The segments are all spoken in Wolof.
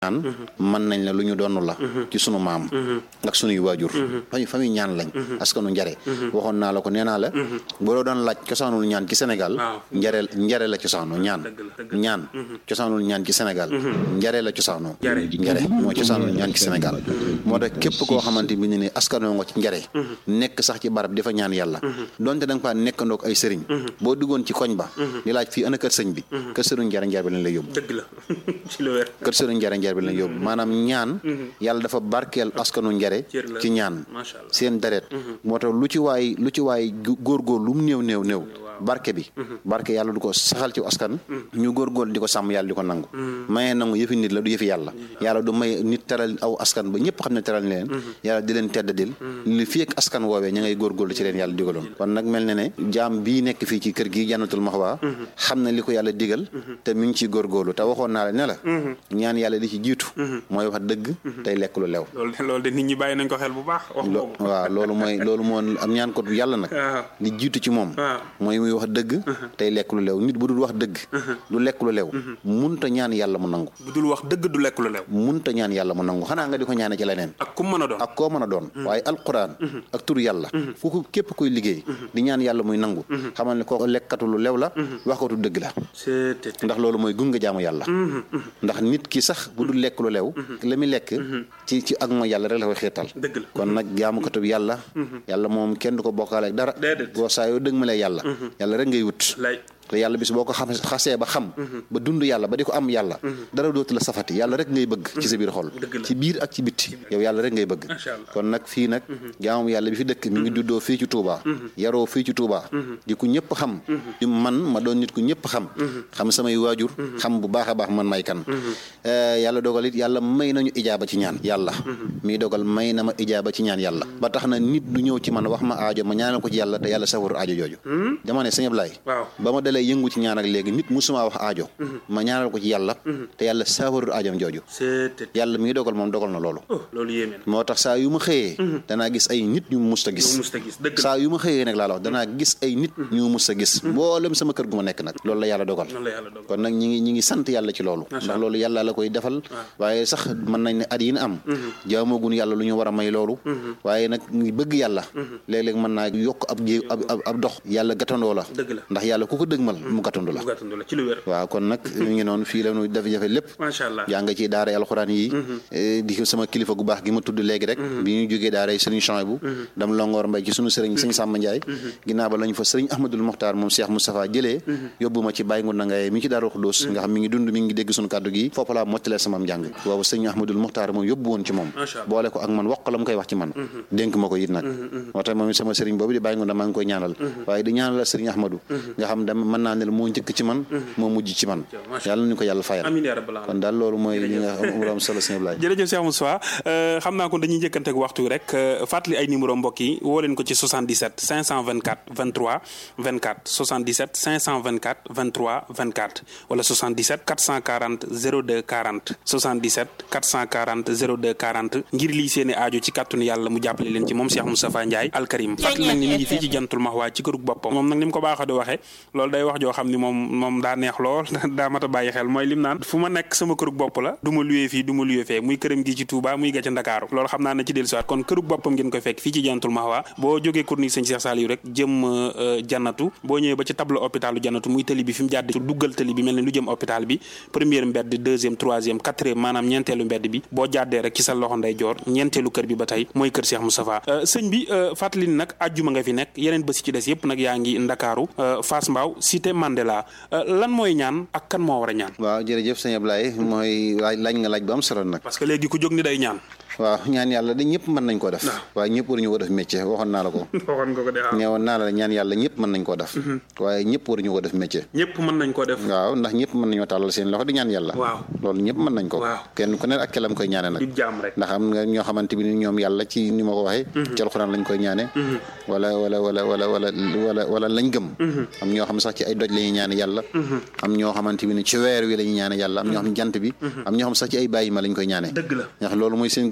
ñaan mën nañ la lu ñu doon la ci sunu maam ak sunuy waajur fañu fa muy ñaan lañ askanu njare waxoon naa la ko nee naa la boo doon laaj cosaanul ñaan ci Sénégal njare njare la cosaanoo ñaan ñaan cosaanul ñaan ci Sénégal njare la cosaanoo njare moo cosaanul ñaan ci Sénégal moo tax képp koo xamante bi ne ni askanoo nga ci njare nekk sax ci barab di fa ñaan yàlla donte da nga faa nekkandoog ay sëriñ boo duggoon ci koñ ba di laaj fii ana kër sëñ bi kër sëriñ njare njare bi lañ lay yóbbu dëgg la ci lu wér kër sëriñ njare njare bi lañ yóbbu maanaam ñaan yàlla dafa barkeel askanu njare ci ñaan seen deret moo tax lu ci waay lu ci waay góorgóor lu mu néew néew néew barke bi barke yàlla du ko saxal ci askan ñu góorgóor di ko sàmm yàlla di ko nangu mayee nangu yëfi nit la du yëfi yàlla yàlla du may nit teral aw askan ba ñëpp xam ne teral leen yàlla di leen teddadil li fi ak askan woowee ña ngay góorgóorlu ci leen yàlla digaloon kon nag mel ne ne jaam bii nekk fii ci kër gi jànnatul maxwa xam na li ko yàlla digal te mi ngi ciy góorgóorlu te waxoon naa la ne la ñaan yàlla li ci jiitu mooy wax dëgg tey lekk lu lew loolu de nit ñi bàyyi nañ ko xel bu baax wax waaw loolu mooy loolu moo am ñaan ko yàlla nag li jiitu ci moom mooy muy wax dëgg tey lekk lu lew nit bu dul wax dëgg du lekk lu lew munta ñaan yàlla mu nangu bu dul wax dëgg du lekk lu lew munta ñaan yàlla mu nangu xanaa nga di ko ñaane ci leneen ak ku mën a doon ak koo mën a doon waaye alquran ak tur yàlla ku ko képp koy liggéey di ñaan yàlla muy nangu xamal ne koo lekkatu lu lew la waxkatu dëgg la ndax loolu mooy gunga jaamu yàlla ndax nit ki sax bu dul lekk lu lew la muy lekk ci ci ak mooy yàlla rek la koy xeetal kon nag jaamukatub yàlla yàlla moom kenn du ko bokkaale ak dara boo saa yoo dëgg ma lee yàlla yàlla rek ngay wut te yàlla bis boo ko xam xasee ba xam ba dund yàlla ba di ko am yàlla dara dootu la safati yàlla rek ngay bëgg ci sa biir xol ci biir ak ci bitti yow yàlla rek ngay bëgg kon nag fii nag jaamu yàlla bi fi dëkk mi ngi juddoo fii ci Touba yaroo fii ci Touba di ku ñëpp xam di man ma doon nit ku ñëpp xam xam samay waajur xam bu baax a baax man may kan yàlla dogal it yàlla may nañu ijaaba ci ñaan yàlla mii dogal may na ma ijaaba ci ñaan yàlla ba tax na nit du ñëw ci man wax ma aajo ma ñaanal ko ci yàlla te yàlla safaru aajo jooju dama ne sëñ Ablaye ba ma dalee yëngu ci ñaan ak léegi nit musuma wax aajo ma ñaanal ko ci yàlla te yàlla saafarul aajom jooju yàlla mi ngi dogal moom dogal na loolu loolu yéeme na moo tax saa yu ma xëyee danaa gis ay nit ñu musta gis saa yu ma xëyee nag laa la wax danaa gis ay nit ñu musta gis mboolem sama kër gu ma nekk nag loolu la yàlla dogal kon nag ñi ngi ñi ngi sant yàlla ci loolu ndax loolu yàlla la koy defal waaye sax mën nañ ne at yi na am jaamoogun yàlla lu ñu war a may loolu waaye nag ngi bëgg yàlla léeg-léeg mën naa yokk ab jé ab ab dox yàlla gatandoo la ndax yàlla ku ko dëgmal mu gàttandu la ci lu wér waaw kon nag ñu ngi noonu fii la ñu def jafe lépp macha allah yaa nga ci daara alxuraan yi di sama kilifa gu baax gi ma tudd léegi rek bi ñu jógee daara sëriñ Chouaïbou dam longoor mbay ci sunu sëriñ sëriñ Samba Ndiaye ginnaaw ba lañu fa sëriñ Ahmadul Mokhtar moom Cheikh Moustapha jëlee yóbbu ma ci Baye Ngunda Ngaye mi ci Daaru Xudoos nga xam mi ngi dund mi ngi dégg sunu kàddu gi foofu laa mottalee sama njàng boobu sëriñ Ahmadul Mokhtar moom yóbbu woon ci moom boole ko ak man wax la mu koy wax ci man dénk ma ko it nag moo tax moom sama sëriñ boobu di Baye Ngunda maa ngi koy ñaanal waaye di ñaanal sëriñ Ahmadou nga xam dama mën naa ne moo njëkk ci man moo mujj ci man yàlla nañu ko yàlla fayal amiin yaa rabbal kon daal loolu mooy li nga xam am solo sëñ Ablaye jërëjëf Cheikh Moussa xam naa kon dañuy njëkkante ak waxtu rek fàttali ay numéro mbokk yi woo leen ko ci 77 524 23 24 77 524 23 24 wala 77 440 02 40 77 440 02 40 ngir lii seeni aajo ci kàttanu yàlla mu jàppale leen ci moom Cheikh Moustapha Ndiaye alkarim fàttali nañ ni mi ngi fii ci jantul maxwaa ci kërug boppam moom nag ni mu ko baaxoo di waxee loolu day wax joo xam ni moom moom daa neex lool daa mat a bàyyi xel mooy lim naan fu ma nekk sama kërug bopp la du ma luyee fii du ma luyee fee muy këram gi ci Touba muy ga ca Ndakaaru loolu xam naa ne ci dellu siwaat kon kërug boppam ngeen koy fekk fii ci jantul maxwaa boo jógee corniche sëñ Cheikh Saliou rek jëm jannatu boo ñëwee ba ci tableau hôpitalu jannatu muy tëli bi fi mu jàdd duggal tëli bi mel ne lu jëm hôpital bi première mbedd deuxième troisième quatrième maanaam ñeenteelu mbedd bi boo jàddee rek ci sa loxo nday joor ñeenteelu kër bi ba tey mooy kër Cheikh Moustapha sëñ bi fàttali ni nag ajjuma nga fi nekk yeneen bés ci des yëpp nag yaa ngi Ndakaaru Fass Mbao cité Mandela lan mooy ñaan ak kan moo war a ñaan waaw jërëjëf sëñ Ablaye mooy laaj laaj nga laaj bu am solo nag parce que léegi ku jóg ni day ñaan waaw ñaan yàlla de ñëpp mën nañ koo def waaye ñëpp waruñu ko def métier waxoon naa la ko waxoon nga ko de neewoon naa la ñaan yàlla ñëpp mën nañ koo def waaye ñëpp waruñu ko def métier ñëpp mën nañ ko def waaw ndax ñëpp mën nañoo tàllal seen loxo di ñaan yàlla waaw loolu ñëpp mën nañ ko kenn ku ne ak kelam koy ñaane nag ndax am nga ñoo xamante bi ni ñoom yàlla ci ni ma ko waxee ci alxuraan lañ koy ñaane wala wala wala wala wala wala wala lañ gëm am ñoo xam sax ci ay doj la ñuy ñaane yàlla am ñoo xamante bi ni ci weer wi la ñuy ñaane yàlla am ñoo xam jant bi am ñoo xam sax ci ay bàyyi ma lañ koy ñaane dëgg la ndax loolu mooy seen gëm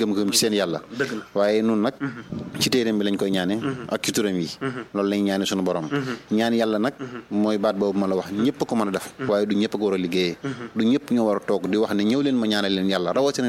gëm-gëm ci seen yàlla waaye nun nag ci téeréem bi lañ koy ñaane ak ci turam yi loolu lañ ñaane suñu borom ñaan yàlla nag mooy baat boobu ma la wax ñëpp ko mën a def waaye du ñëpp ko war a liggéeyee du ñëpp ñoo war a toog di wax ne ñëw leen ma ñaanal leen yàlla rawatina